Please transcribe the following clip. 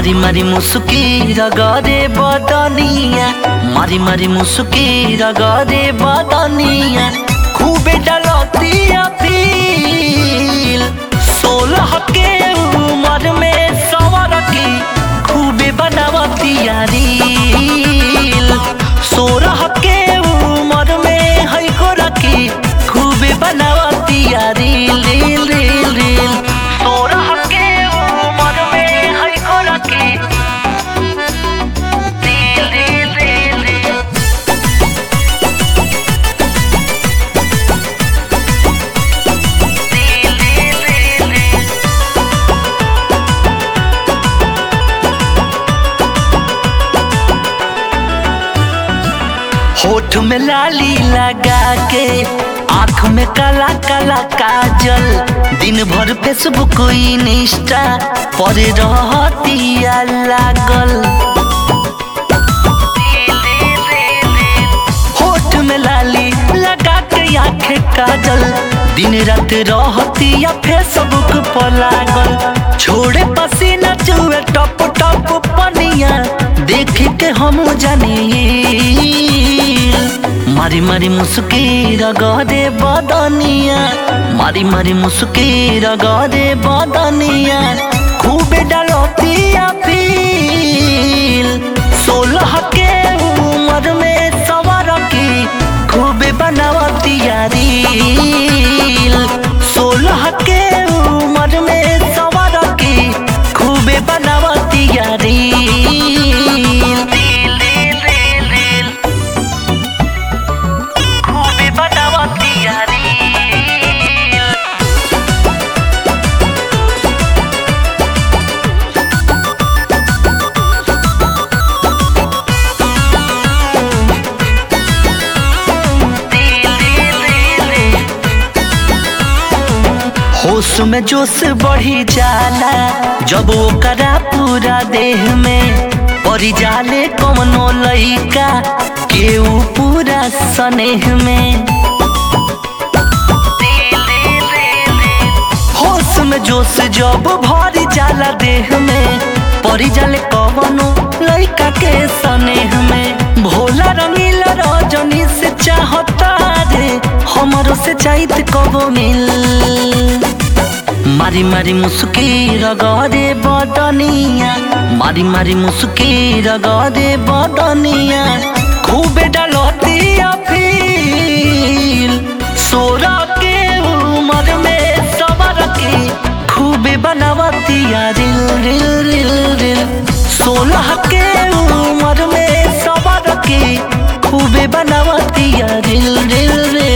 मारी मारी मुसुकी रगरे बदनिया मारी मारी मुसुकी रगरे बदनिया खूबे डलतिया फील सोलह के उम्र में सवर की खूबे बनावतिया रील सोलह के उम्र में है को रखी खूबे बनावतिया रील रील रील रील सोलह के उम्र में है को रखी reel reel reel reel reel reel reel reel होठ में लाली लगा के आंख में काला काला काजल दिन भर फेसबुक इंस्टा पर रहतिया लागल होठ में लाली लगा के आंख काजल दिन रात रहतिया फेसबुक पर लागल छोड़े पसीना चुए टप टप पनिया देख के हम जानी मारी मारी मुस्की रगरे बदनिया मारी मारी मुस्की रगरे बदनिया खूबे डलतिया फील सोलह के उम्र में सवर की खूबे बनावतिया रील सोलह के उम्र में सवर की खूबे बनावतिया reel reel reel reel reel खूबे बनावतिया रील होश में जोश बढ़ी जाला जब ओकरा पूरा देह में परी जाले कमनो लइका केहू पूरा स्नेह में होश में जोश जब भरी जाला देह में परी जाले कवनो लइका के स्नेह में भोला रंगीला रजनी से चाहता रे हमरो से चाहत कबो मिल मारी मारी मुस्की रगरे बदनिया मारी मारी मुस्की रगरे बदनिया खूबे डलतिया फील सोरा के उम्र में सबर की खूबे बनावतिया रिल रिल रिल रिल सोलह के उम्र में सबर की खूबे बनावतिया रिल रिल रिल